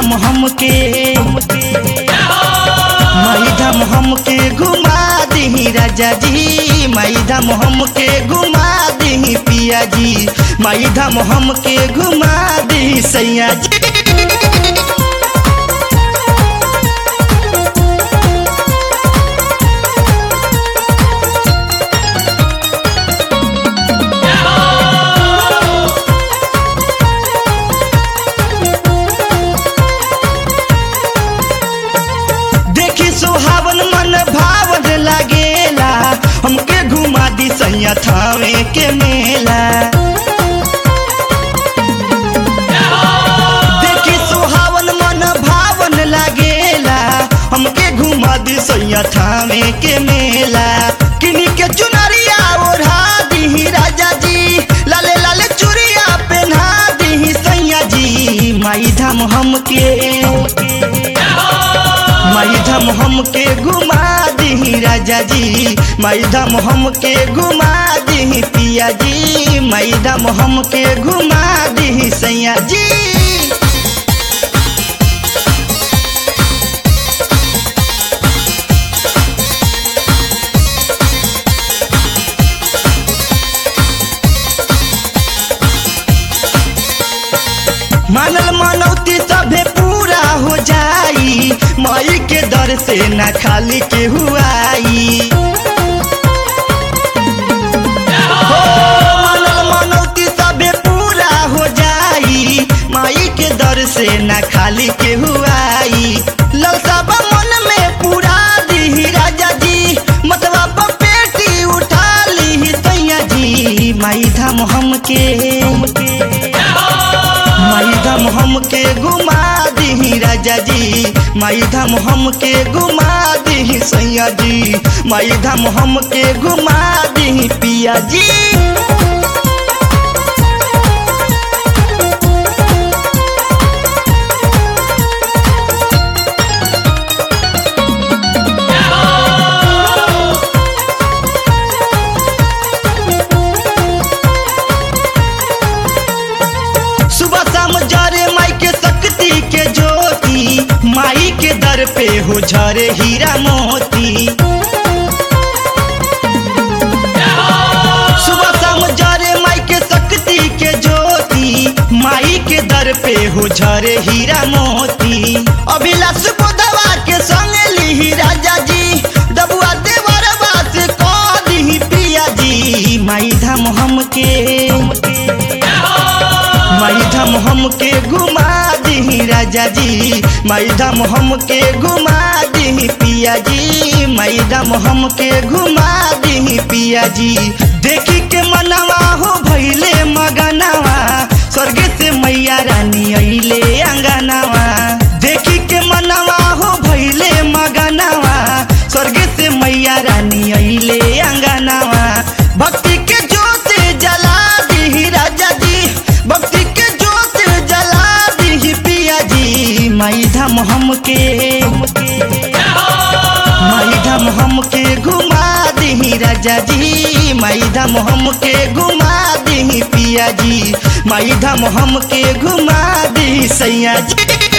धाम हमके माई धाम हमके घुमा दही राजा जी माई धाम हमके घुमा दही पिया जी माई धाम हमके घुमा दही सैया जी देखी सुहावन मन भावन लागेला हमके घुमा दी सैया थावे के मेला देखी सुहावन मन भावन लागेला हमके घुमा दी सैया थावे के मेला किनी के चुनरिया ओढ़ा दी राजा जी लाले लाले चुरिया पहना दी सैया जी माई धाम हमके माई धाम हमके घुमा दी राजा जी माई धाम हमके घुमा दी पिया जी माई धाम हमके घुमा दी सैया जी मानल मनौती सभे पूरा हो जाई माई के दर से ना खाली के हुआई हो, मानल मनौती सभे पूरा हो जाई माई के दर से ना खाली के हुआई ललसा बा मन में पूरा दी राजा जी मतवा पर पेटी उठा ली सैया जी माई धाम हमके माई धाम हमके घुमा दी राजा जी माई धाम हमके घुमा दी सैया जी माई धाम हमके घुमा दी पिया जी सुबह शाम जरे माई के शक्ति के ज्योति माई के दर पे हो झरे हीरा मोती सुबह शाम जरे माई के शक्ति के ज्योति माई के दर पे हो झरे हीरा मोती अभिलाष बोधवा के संग ली राजा जी दबुआ देवरवा से कह दी पिया जी माई धाम हमके माई धाम हमके घुमा दी राजा जी माई धाम हमके घुमा दी पिया जी माई धाम हमके घुमा दी पिया जी देखी के मनवा हो भैले मगनवा स्वर्ग से मैया रानी अइले अंगनवा देखी के मनवा हो भैले मगनवा स्वर्ग से मैया रानी अइले अंगनवा भक्ति के जोत जला दी राजा जी भक्ति के जोत जला दी पिया जी माई धाम हमके माई धाम हमके घुमा दी राजा जी माई धाम हमके घुमा दी पिया जी माई धाम हमके घुमा दी सैया जी